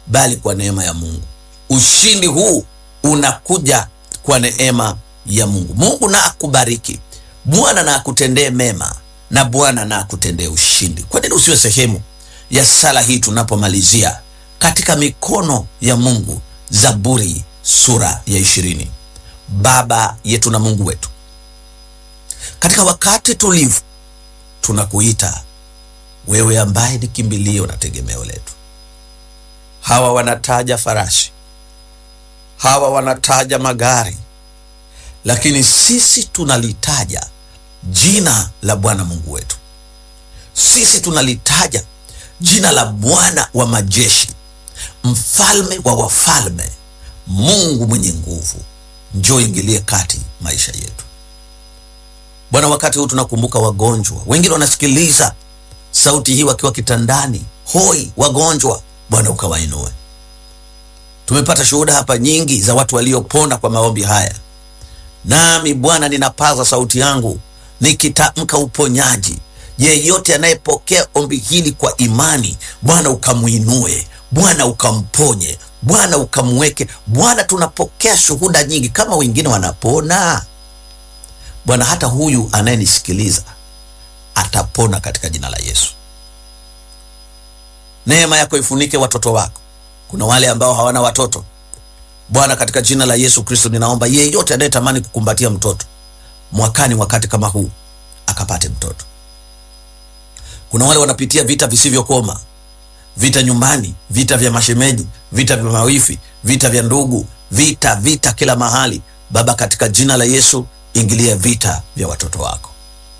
bali kwa neema ya Mungu. Ushindi huu unakuja kwa neema ya Mungu. Mungu na akubariki, Bwana na akutendee mema, na Bwana na akutendee ushindi. Kwa nini usiwe sehemu ya sala hii tunapomalizia katika mikono ya Mungu? Zaburi sura ya ishirini. Baba yetu na Mungu wetu, katika wakati tulivu tunakuita wewe, ambaye ni kimbilio na tegemeo letu. Hawa wanataja farasi, hawa wanataja magari, lakini sisi tunalitaja jina la Bwana Mungu wetu. Sisi tunalitaja jina la Bwana wa majeshi, mfalme wa wafalme, Mungu mwenye nguvu. Njoo ingilie kati maisha yetu Bwana. Wakati huu tunakumbuka wagonjwa, wengine wanasikiliza sauti hii wakiwa kitandani, hoi, wagonjwa. Bwana ukawainue. Tumepata shuhuda hapa nyingi za watu waliopona kwa maombi haya, nami Bwana ninapaza sauti yangu nikitamka uponyaji. Yeyote anayepokea ombi hili kwa imani, Bwana ukamwinue, Bwana ukamponye, Bwana ukamweke. Bwana, tunapokea shuhuda nyingi, kama wengine wanapona Bwana, hata huyu anayenisikiliza atapona katika jina la Yesu. Neema yako ifunike watoto wako. Kuna wale ambao hawana watoto Bwana, katika jina la Yesu Kristo ninaomba yeyote anayetamani kukumbatia mtoto mwakani, wakati kama huu akapate mtoto. Kuna wale wanapitia vita visivyokoma, vita nyumbani, vita vya mashemeji, vita vya mawifi, vita vya ndugu, vita vita kila mahali. Baba, katika jina la Yesu ingilia vita vya watoto wako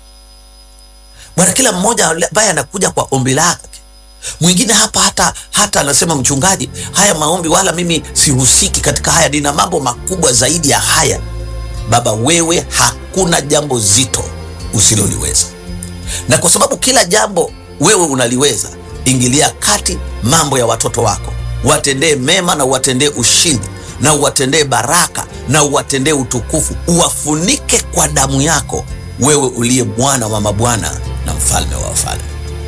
Bwana. Kila mmoja ambaye anakuja kwa ombi lake, mwingine hapa hata hata anasema mchungaji, haya maombi wala mimi sihusiki katika haya, nina mambo makubwa zaidi ya haya. Baba, wewe hakuna jambo zito usiloliweza, na kwa sababu kila jambo wewe unaliweza, ingilia kati mambo ya watoto wako, watendee mema na uwatendee ushindi na uwatendee baraka na uwatendee utukufu, uwafunike kwa damu yako, wewe uliye Bwana wa mabwana na mfalme wa wafalme.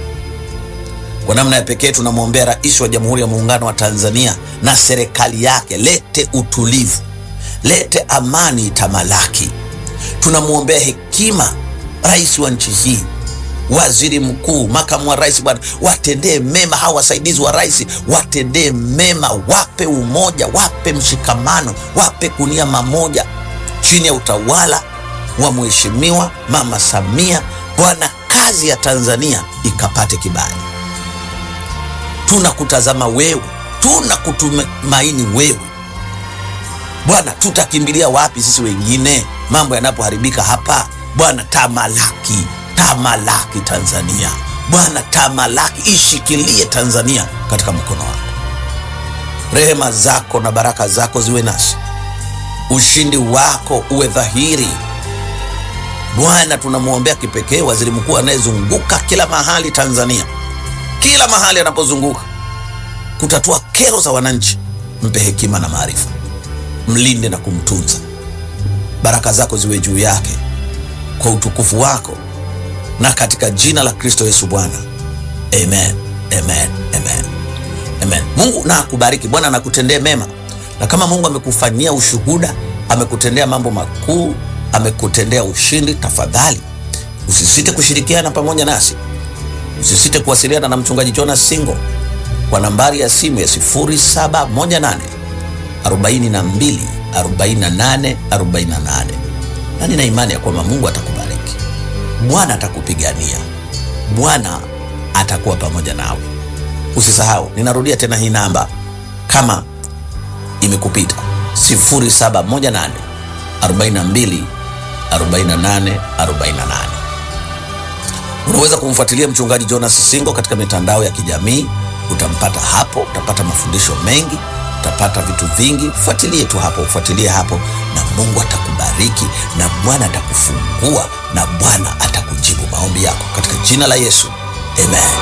Kwa namna ya pekee tunamwombea Rais wa Jamhuri ya Muungano wa Tanzania na serikali yake, lete utulivu, lete amani itamalaki. Tunamwombea hekima rais wa nchi hii, waziri mkuu, makamu wa rais, Bwana watendee mema hawa wasaidizi wa rais, watendee mema, wape umoja, wape mshikamano, wape kunia mamoja chini ya utawala wa Mheshimiwa Mama Samia. Bwana, kazi ya Tanzania ikapate kibali. Tunakutazama wewe, tunakutumaini wewe Bwana. Tutakimbilia wapi sisi wengine mambo yanapoharibika hapa? Bwana, tamalaki tamalaki Tanzania Bwana, tamalaki, ishikilie Tanzania katika mkono wako. Rehema zako na baraka zako ziwe nasi, ushindi wako uwe dhahiri Bwana. Tunamwombea kipekee waziri mkuu anayezunguka kila mahali Tanzania, kila mahali anapozunguka kutatua kero za wananchi. Mpe hekima na maarifa, mlinde na kumtunza. Baraka zako ziwe juu yake kwa utukufu wako na katika jina la Kristo Yesu Bwana, amen, amen, amen, amen. Mungu na akubariki. Bwana anakutendee mema, na kama Mungu amekufanyia ushuhuda, amekutendea mambo makuu, amekutendea ushindi, tafadhali usisite kushirikiana pamoja nasi, usisite kuwasiliana na mchungaji Jonas Singo kwa nambari ya simu ya 0718 42 48 48, na nina imani ya kwamba Mungu atakubariki. Bwana atakupigania, Bwana atakuwa pamoja nawe. Usisahau, ninarudia tena hii namba kama imekupita, 0718 42 48 48. Unaweza kumfuatilia mchungaji Jonas Singo katika mitandao ya kijamii, utampata hapo, utapata mafundisho mengi, utapata vitu vingi. Fuatilie tu hapo, ufuatilie hapo, na Mungu atakubariki na Bwana atakufungua na Bwana atakujibu maombi yako katika jina la Yesu, amen.